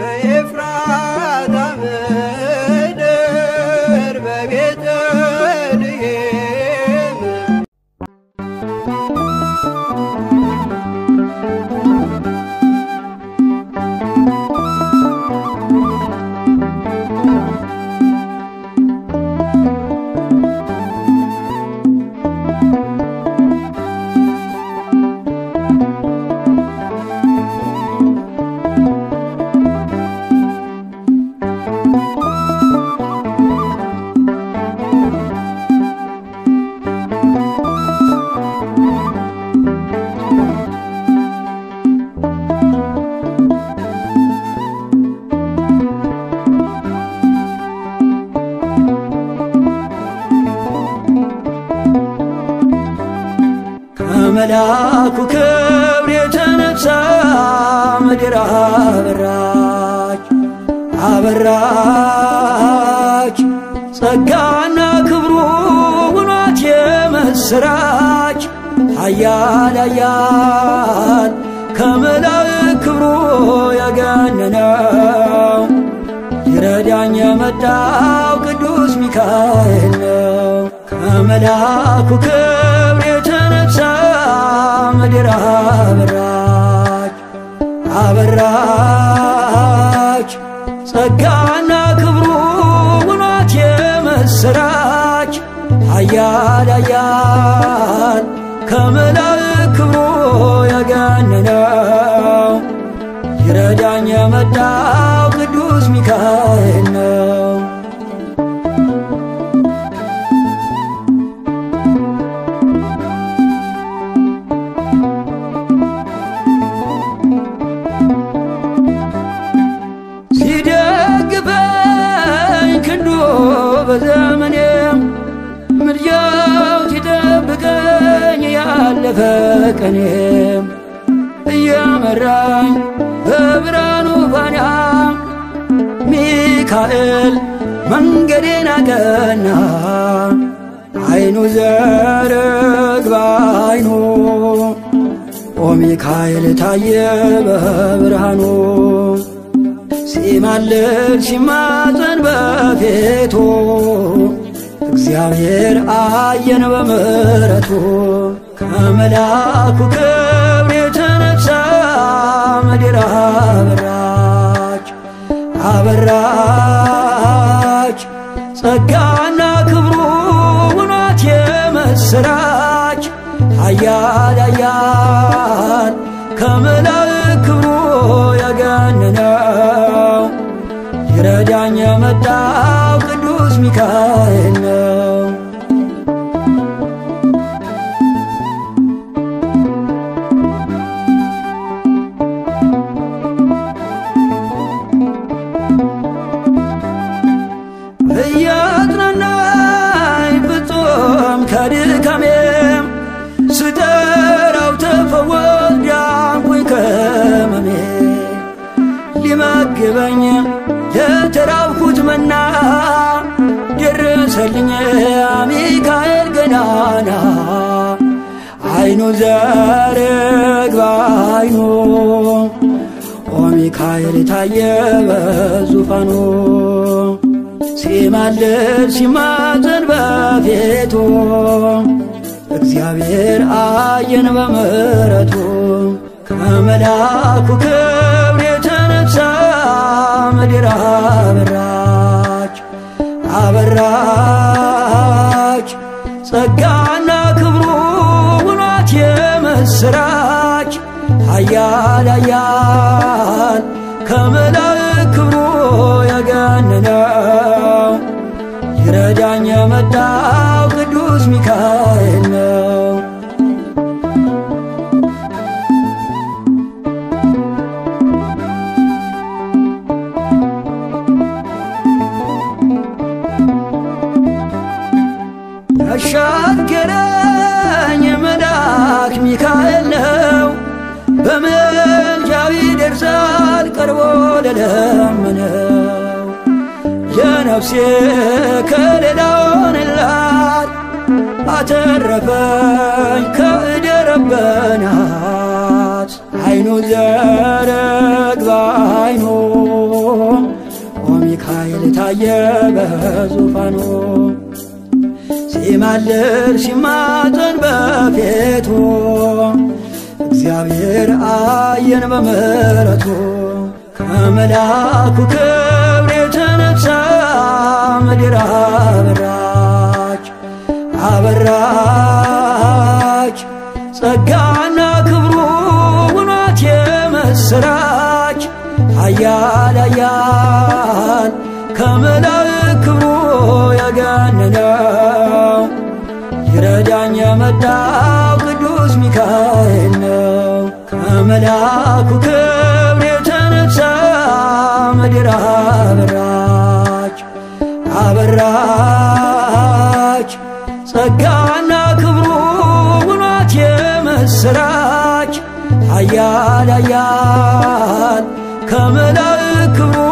በኤፍራታ ምድር በቤተልሔም ከመልአኩ ክብር የተነሳ ምድር አበራች አበራች ጸጋና ክብሩ ውኗት የምስራች ኃያል ኃያል ከመላእክት ክብሩ የገነነው ይረዳኝ የመጣው ቅዱስ ሚካኤል ነው። ከመልአኩ ክብር የተነሳ ምድር አበራች አበራች ጸጋና ክብሩ ውኗት የምስራች ኃያል ኃያል ከመላእክት ክብሩ የገነነው ይረዳኝ የመጣው ቅዱስ ሚካኤል ነው። ሲደግፈኝ ክንዱ በዘመኔም ምልጃው ሲጠብቀኝ ያለፈ ቀኔም እየመራኝ በብርሃኑ ፋና ሚካኤል መንገዴን አቀና አይኑ ዘርግባ አይኑ ኦ ሚካኤል ታየ በብርሃኑ ሲማልድ ሲማፀን በፊቱ እግዚአብሔር አየን በምሕረቱ ከመልአኩ ክብር የተነሳ ምድር አበራች አበራች ጸጋና ክብሩ ውኗት የምስራች ኃያል ኃያል ከመላእክት ክብሩ የገነነው ይረዳኝ የመጣው ቅዱስ ሚካኤል ነው። እያጽናናኝ ፍጹም ከድካሜም ስጠራው ተፈወስ ዳንኩኝ ከመሜ ሊመግበኝ ለተራብኩት መና ደረሰልኝ ሚካኤል ገናና አይኑ ዘርግባ አይኑ ኦ ሚካኤል ታየ በዙፋኑ ሲማልድ ሲማፀን በፊቱ እግዚአብሔር አየን በምሕረቱ ከመልአኩ ክብር የተነሳ ምድር አበራች አበራች ጸጋና ክብሩ ውኗት የምስራች ኃያል ኃያል ከመላእክት ክብሩ የገነነው ይረዳኝ የመጣው ቅዱስ ሚካኤል ነው። ያሻገረኝ መልአክ ሚካኤል ነው። በምልጃው ይደርሳል ቀርቦ ለለመነው ለነፍሴ ከሌላ ሆንላት አተረፈኝ ከእደረበናት አይኑ ዘረግባ አይኑ ታየ በዙፋኑ ሲማልር ሲማጠን በፊቱ እግዚአብሔር አየን በምሕረቱ ከመልአኩ ክብር የተነሳ ምድር አበራች አበራች ጸጋና ክብሩ ውኗት የመሰራች ኃያል ኃያል ከመላእክት ክብሩ የገነነው ይረዳኝ የመጣው ቅዱስ ሚካኤል ነው። ከመልአኩ ክብር የተነሳ ምድር አበራች አበራች ጸጋና ክብሩ ውኗት የመሰራች ኃያል ኃያል ከመላእክት ክብሩ